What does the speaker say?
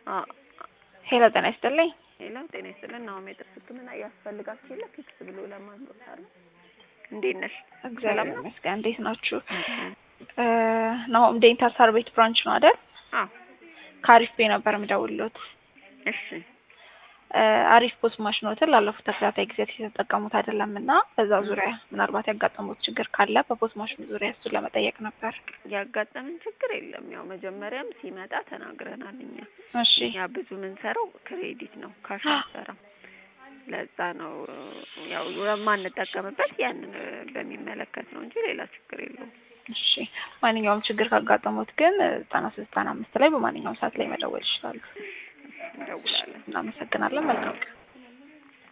አዎ ሄሎ ጤና ይስጥልኝ። ሄሎ ጤና ይስጥልን። ናሆም የጥርስ ሕክምና ያስፈልጋችሁ የለ ፊክስ ብሎ ለማንቆጣር እንዴት ነሽ? እግዚአብሔር ይመስገን። እንዴት ናችሁ? ናሆም ዴንታል ሳር ቤት ብራንች ነው አይደል? አዎ ከአሪፍ ቤ ነበር የምደውልሎት። እሺ አሪፍ ፖስት ማሽኖትን ላለፉት ተከታታይ ጊዜያት የተጠቀሙት አይደለም እና በዛ ዙሪያ ምናልባት ያጋጠሙት ችግር ካለ በፖስት ማሽኑ ዙሪያ እሱን ለመጠየቅ ነበር። ያጋጠምን ችግር የለም። ያው መጀመሪያም ሲመጣ ተናግረናል። እኛ እሺ እኛ ብዙ የምንሰራው ክሬዲት ነው፣ ካሽ አንሰራም። ለዛ ነው ያው የማንጠቀምበት ያንን በሚመለከት ነው እንጂ ሌላ ችግር የለውም። እሺ ማንኛውም ችግር ካጋጠሙት ግን ዘጠና ሶስት ዘጠና አምስት ላይ በማንኛውም ሰዓት ላይ መደወል ይችላሉ። እንደውላለን። እናመሰግናለን። መልካም ቀን